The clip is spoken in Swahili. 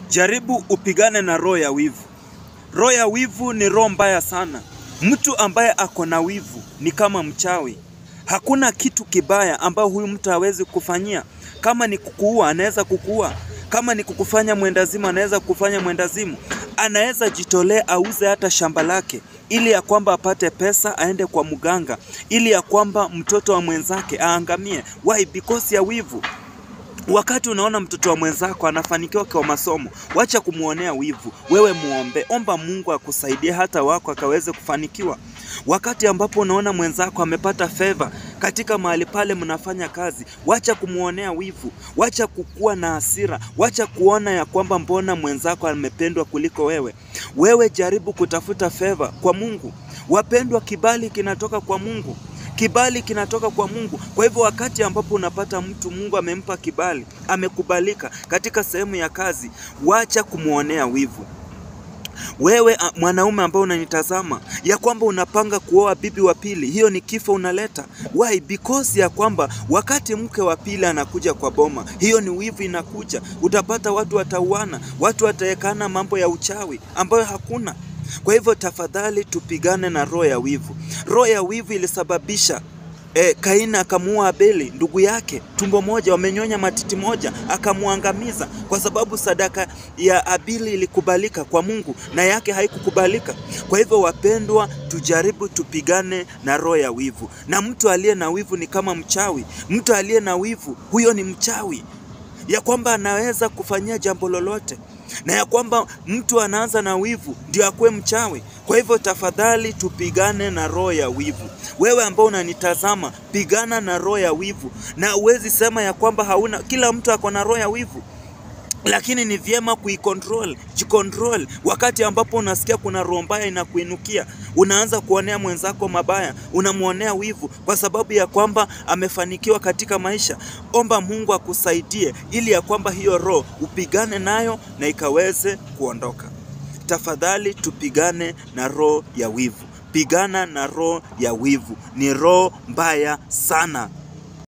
Jaribu upigane na roho ya wivu. Roho ya wivu ni roho mbaya sana. Mtu ambaye ako na wivu ni kama mchawi. Hakuna kitu kibaya ambayo huyu mtu hawezi kufanyia. Kama ni kukuua, anaweza kukuua. Kama ni kukufanya mwendazimu, anaweza kukufanya mwendazimu. Anaweza jitolea auze hata shamba lake ili ya kwamba apate pesa aende kwa mganga, ili ya kwamba mtoto wa mwenzake aangamie. Why? Because ya wivu. Wakati unaona mtoto wa mwenzako anafanikiwa kwa masomo, wacha kumwonea wivu. Wewe muombe, omba Mungu akusaidie hata wako akaweze kufanikiwa. Wakati ambapo unaona mwenzako amepata favor katika mahali pale mnafanya kazi, wacha kumwonea wivu, wacha kukuwa na hasira, wacha kuona ya kwamba mbona mwenzako amependwa kuliko wewe. Wewe jaribu kutafuta favor kwa Mungu. Wapendwa, kibali kinatoka kwa Mungu. Kibali kinatoka kwa Mungu. Kwa hivyo wakati ambapo unapata mtu Mungu amempa kibali, amekubalika katika sehemu ya kazi, wacha kumwonea wivu. Wewe a, mwanaume ambao unanitazama ya kwamba unapanga kuoa bibi wa pili, hiyo ni kifo unaleta. Why? Because ya kwamba wakati mke wa pili anakuja kwa boma, hiyo ni wivu inakuja. Utapata watu watauana, watu wataekana mambo ya uchawi ambayo hakuna. Kwa hivyo tafadhali tupigane na roho ya wivu. Roho ya wivu ilisababisha E, Kaini akamuua Abeli ndugu yake, tumbo moja, wamenyonya matiti moja, akamwangamiza kwa sababu sadaka ya Abeli ilikubalika kwa Mungu na yake haikukubalika. Kwa hivyo, wapendwa, tujaribu tupigane na roho ya wivu, na mtu aliye na wivu ni kama mchawi. Mtu aliye na wivu huyo ni mchawi, ya kwamba anaweza kufanyia jambo lolote na ya kwamba mtu anaanza na wivu ndio akuwe mchawi. Kwa hivyo tafadhali tupigane na roho ya wivu. Wewe ambao unanitazama, pigana na roho ya wivu, na uwezi sema ya kwamba hauna. Kila mtu ako na roho ya wivu, lakini ni vyema kuicontrol, jicontrol. Wakati ambapo unasikia kuna roho mbaya inakuinukia, unaanza kuonea mwenzako mabaya, unamwonea wivu kwa sababu ya kwamba amefanikiwa katika maisha. Omba Mungu akusaidie ili ya kwamba hiyo roho upigane nayo na ikaweze kuondoka. Tafadhali tupigane na roho ya wivu. Pigana na roho ya wivu, ni roho mbaya sana.